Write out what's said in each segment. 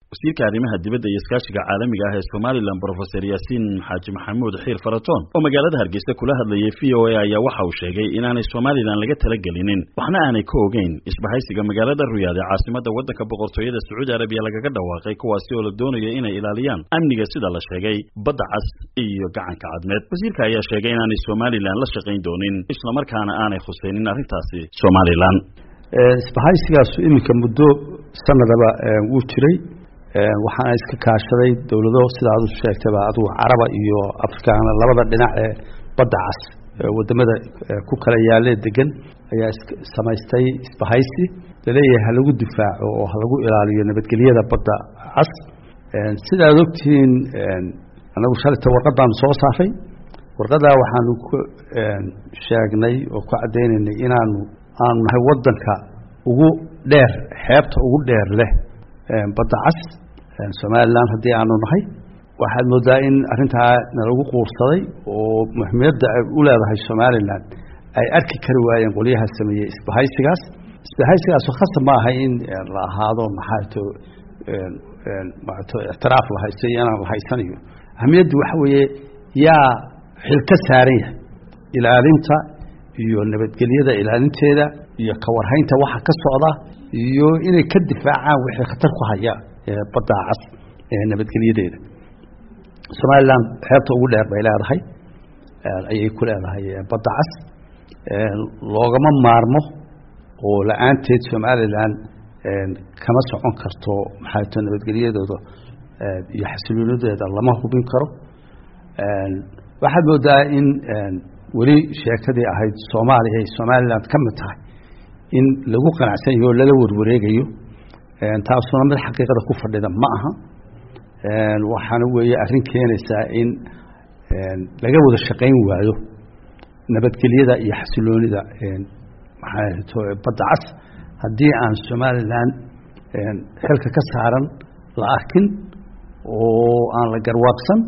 wasiirka arrimaha dibadda iyo iskaashiga caalamiga ah ee somalilan brofeser yaasiin xaaji maxamuud xiir faratoon oo magaalada hargeysa kula hadlayay v o a ayaa waxa uu sheegay inaanay somalilan laga talagelinin waxna aanay ka ogeyn isbahaysiga magaalada ruyaad ee caasimadda waddanka boqortooyada sacuudi arabiya lagaga dhawaaqay kuwaasi oo la doonayo inay ilaaliyaan amniga sida la sheegay badda cas iyo gacanka cadmeed wasiirka ayaa sheegay inaanay somalilan la shaqayn doonin islamarkaana aanay khusaynin arrintaasi somalilan isbahaysigaasu iminka muddo sanadaba wuu jiray waxaana iska kaashaday dowlado sida adu sheegtayba adugu caraba iyo afrikaana labada dhinac ee badda cas wadamada ku kala yaale degan ayaa samaystay isbahaysi laleeyahay ha lagu difaaco oo ha lagu ilaaliyo nabadgelyada badda cas sida ad ogtihiin anagu shalita warqadaanu soo saaray warqadaa waxaanu ku sheegnay oo ku caddaynaynay inaanu aanu nahay waddanka ugu dheer xeebta ugu dheer leh badda cas somalilan haddii aanu nahay waxaad moodaa in arrintaa nalagu quursaday oo muhiimiyadda ay u leedahay somalilan ay arki kari waayeen qolyaha sameeyey isbahaysigaas isbahaysigaasu khasab ma aha in la ahaado maxaato maato ictiraaf la haysto iyo inaan la haysanayo ahamiyaddu waxa weeye yaa xil ka saaran yahay ilaalinta iyo nabadgelyada ilaalinteeda iyo kawarhaynta waxa ka socda iyo inay ka difaacaan wixii khatar ku haya badda cas ee nabadgelyadeeda somalilan xeebta ugu dheer bay leedahay ayay ku leedahay badda cas loogama maarmo oo la-aanteed somalilan kama socon karto maxaato nabadgelyadooda iyo xasiloonideeda lama hubin karo waxaad moodaa in weli sheekadii ahayd soomaaliya ay somalilan ka mid tahay in lagu qanacsan yaho o lala warwareegayo taasuna mid xaqiiqada ku fadhida ma aha waxaana weeye arrin keenaysaa in laga wada shaqayn waayo nabadgelyada iyo xasiloonida maxaato badda cas haddii aan somalilan xilka ka saaran la arkin oo aan la garwaaqsan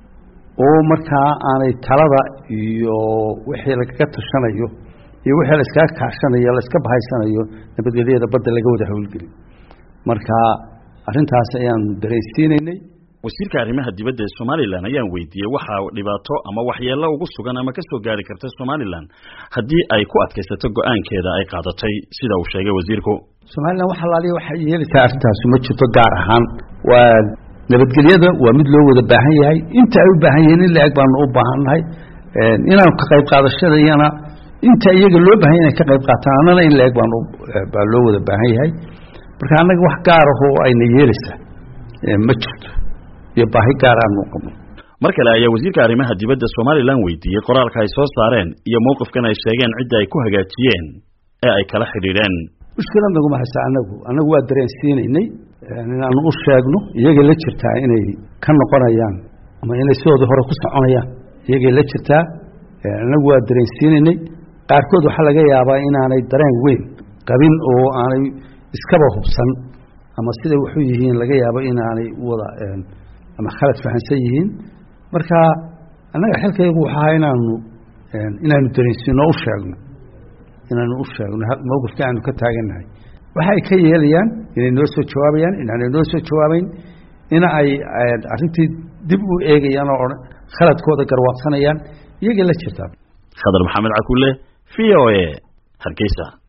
oo markaa aanay talada iyo wixii lagaga tashanayo iyo wixii laiskaga kaashanayo laiska bahaysanayo nabadgelyada badda laga wada howlgelin marka arrintaas ayaanu daraysiinaynay wasiirka arrimaha dibadda ee somalilan ayaan weydiiyey waxa dhibaato ama waxyeello ugu sugan ama ka soo gaari karta somalilan haddii ay ku adkaysato go-aankeeda ay qaadatay sida uu sheegay wasiirku somalilan wax alaaliya waxay yeelaysaa arrintaasi ma jirto gaar ahaan waa nabadgelyada waa mid loo wada baahan yahay inta ay u baahan yihiin in la-eg baanu u baahannahay inaanu ka qayb qaadashada iyana inta iyaga loo bahan yahy inay ka qayb qaataan annana in la-eg baanu baa loo wada baahan yahay marka annaga wax gaar ahoo ayna yeelaysaa ma jirto iyo baahi gaar aanu qabno mar kale ayaa wasiirka arrimaha dibadda somalilan weydiiyey qoraalka ay soo saareen iyo mowqifkan ay sheegeen cidda ay ku hagaajiyeen ee ay kala xidhiidheen mushkilad naguma haysa anagu annagu waa dareensiinaynay inaanu u sheegno iyagay la jirtaa inay ka noqonayaan ama inay sidoodii hore ku soconayaan iyagay la jirtaa annagu waa dareensiinaynay qaarkood waxaa laga yaabaa inaanay dareen weyn qabin oo aanay iskaba hubsan ama siday waxu yihiin laga yaabo inaanay wada ama khalad fahansan yihiin marka annaga xilkaygu waxa ahaa inaanu inaanu dareensiino u sheegno inaanu u sheegno mowqifka aanu ka taagannahay waxa ay ka yeelayaan inay noo soo jawaabayaan inaanay noo soo jawaabeyn in ay arrintii dib u eegayaan oo khaladkooda garwaaqsanayaan iyagay la jirtaa khadar maxamed cakulle v o a hargeysa